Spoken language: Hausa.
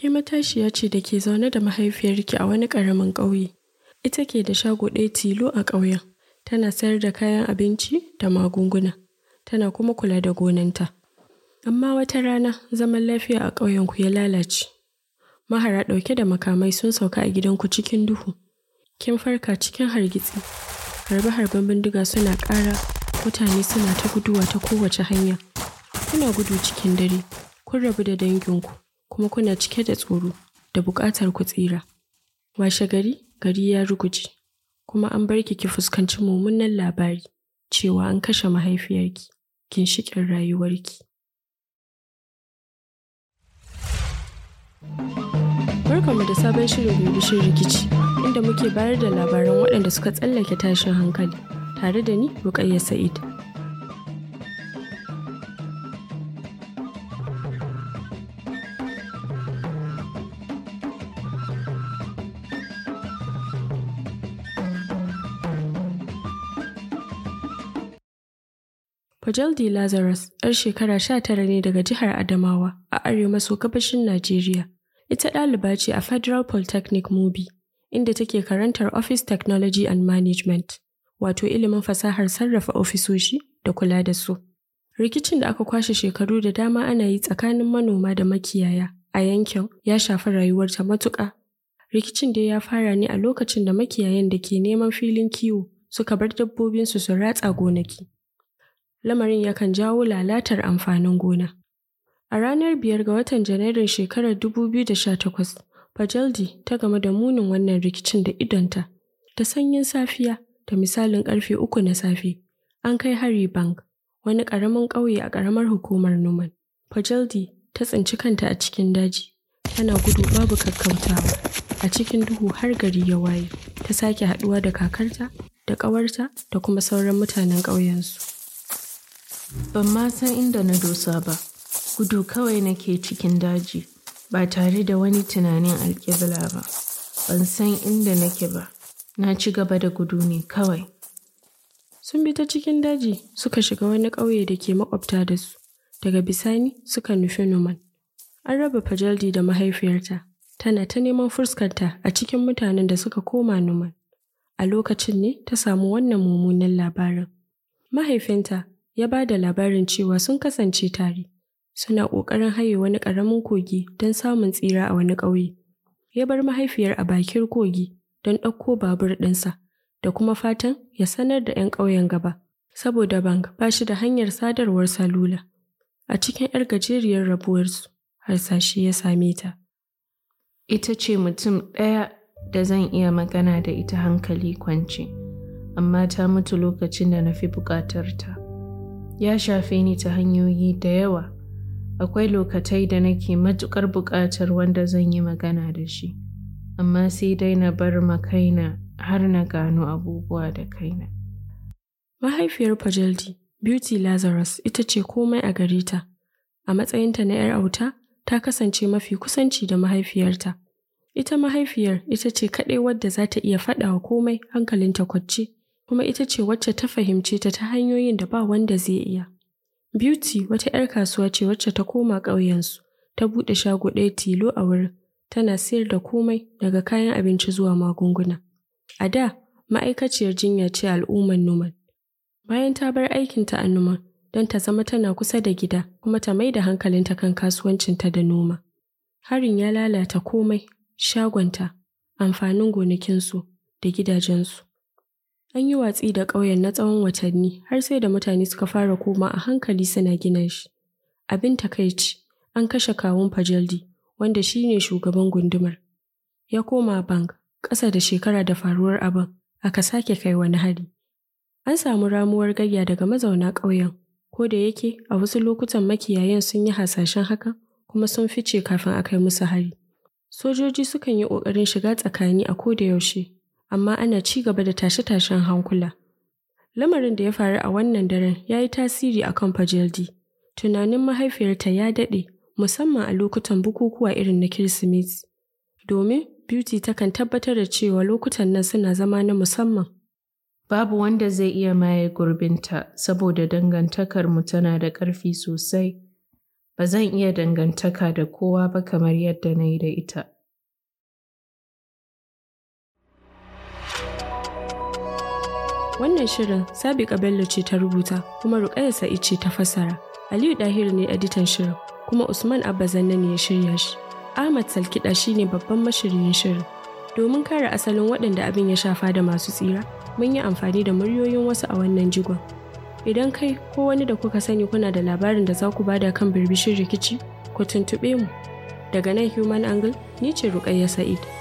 Ke matashiya ce da ke zaune da mahaifiyarki a wani ƙaramin ƙauye. Ita ke da shago ɗaya tilo a ƙauyen. Tana sayar da kayan abinci da magunguna. Tana kuma kula da gonanta. Amma wata rana zaman lafiya a ƙauyenku ya lalace. Mahara ɗauke da makamai sun sauka a gidanku cikin duhu. Kin farka cikin hargitsi. Harbe-harben bindiga suna ƙara. Mutane suna ta guduwa ta kowace hanya. Kuna gudu cikin dare. Kun rabu da danginku. Kuma kuna cike da tsoro da buƙatar ku tsira. Washe gari, gari ya ruguje. Kuma an bar ki ki fuskanci mummunan labari cewa an kashe mahaifiyarki. Ginshiƙin rayuwarki. Barkanmu da sabon shirin bibishin rikici inda muke bayar da labaran waɗanda suka tsallake tashin hankali tare da ni Rukayya Sa'id. Fajaldi Lazarus, 'yar shekara sha tara ne daga jihar Adamawa a arewa maso gabashin Najeriya. Ita ɗaliba ce a Federal Polytechnic Mubi, inda take karantar Office Technology and Management, wato ilimin fasahar sarrafa ofisoshi da kula da su. Rikicin da aka kwashe shekaru da dama ana yi tsakanin manoma da makiyaya a yankin ya shafi rayuwarta matuƙa. Rikicin dai ya fara ne a lokacin da makiyayan da ke neman filin kiwo suka bar dabbobinsu su ratsa gonaki. Lamarin yakan jawo lalatar amfanin gona. A ranar biyar ga watan Janairun shekarar 2018, Fajaldi ta game da munin wannan rikicin da idonta. Da sanyin safiya da misalin karfe uku na safe, an kai hari bank, wani ƙaramin ƙauye a ƙaramar hukumar Numan. Fajaldi ta tsinci kanta a cikin daji, tana gudu babu kakkautawa. A cikin duhu har gari ya waye, ta sake haɗuwa da kakarta, da ƙawarta, da kuma sauran mutanen ƙauyensu. Ban ma san inda na dosa ba, gudu kawai nake cikin daji, ba tare da wani tunanin alƙibla ba. Ban san inda nake ba, na ci gaba da gudu ne kawai. Sun bi ta cikin daji suka shiga wani ƙauye da ke makwabta da su, daga bisani suka nufi Numan. An raba Fajaldi da mahaifiyarta, tana ta neman fuskarta a cikin mutanen da suka koma Numan. A lokacin ne ta samu wannan mummunan labarin. Mahaifinta ya ba da labarin cewa sun kasance tare, suna ƙoƙarin haye wani ƙaramin kogi don samun tsira a wani ƙauye. Ya bar mahaifiyar a bakin kogi don ɗauko babur ɗinsa da kuma fatan ya sanar da 'yan ƙauyen gaba, saboda bank ba shi da hanyar sadarwar salula. A cikin 'yar gajeriyar rabuwarsu, harsashe ya same ta. Ita ce mutum ɗaya da zan iya magana da ita hankali kwance, amma ta mutu lokacin da na fi buƙatar ta. Ya shafe ni ta hanyoyi da yawa. Akwai lokatai da nake matuƙar buƙatar wanda zan yi magana da shi, amma sai dai na bar ma kaina har na gano abubuwa da kaina. Mahaifiyar Fajaldi, Beauty Lazarus, ita ce komai a gare ta. A matsayinta na 'yar auta, ta kasance mafi kusanci da mahaifiyarta. Ita mahaifiyar ita ce kaɗai wadda za ta iya faɗawa komai hankalinta kwacce, kuma ita ce wacce ta fahimce ta ta hanyoyin da ba wanda zai iya. Beauty wata 'yar kasuwa ce wacce ta koma ƙauyensu, ta buɗe shago ɗaya tilo a wurin, tana sayar da komai daga kayan abinci zuwa magunguna. A da, ma'aikaciyar jinya ce al'ummar Numan. Bayan ta bar aikinta a Numan, don ta zama tana kusa da gida kuma ta mai da hankalinta kan kasuwancinta da noma. Harin ya lalata komai, shagonta, amfanin gonakinsu da gidajensu. An yi watsi da ƙauyen na tsawon watanni har sai da mutane suka fara koma a hankali suna gina shi. Abin takaici, an kashe kawun Fajaldi, wanda shi ne shugaban gundumar. Ya koma bank, ƙasa da shekara da faruwar abin, aka sake kai wani hari. An samu ramuwar gayya daga mazauna ƙauyen, ko da yake a wasu lokutan makiyayan sun yi hasashen hakan kuma sun fice kafin a kai musu hari. Sojoji sukan yi ƙoƙarin shiga tsakani a koda yaushe, amma ana ci gaba da tashe-tashen hankula. Lamarin da ya faru a wannan daren ya yi tasiri a kan Fajaldi. Tunanin mahaifiyarta ya daɗe, musamman a lokutan bukukuwa irin na Kirsimeti. Domin Beauty takan tabbatar da cewa lokutan nan suna zama na musamman. Babu wanda zai iya maye gurbinta saboda dangantakarmu tana da ƙarfi sosai. Ba zan iya dangantaka da kowa ba kamar yadda na yi da ita. Wannan shirin Sabiqa Bello ce ta rubuta kuma Ruƙayya Sa'id ce ta fassara. Aliyu Dahir ne editan shirin kuma Usman Abba Zanna ne ya shirya shi. Ahmad Salkiɗa shine babban mashiryin shirin. Domin kare asalin waɗanda abin ya shafa da masu tsira, mun yi amfani da muryoyin wasu a wannan jigon. Idan kai ko wani da kuka sani kuna da labarin da za ku bada kan birbishin rikici, ku tuntuɓe mu. Daga nan Human Angle, ni ce Ruƙayya Sa'id.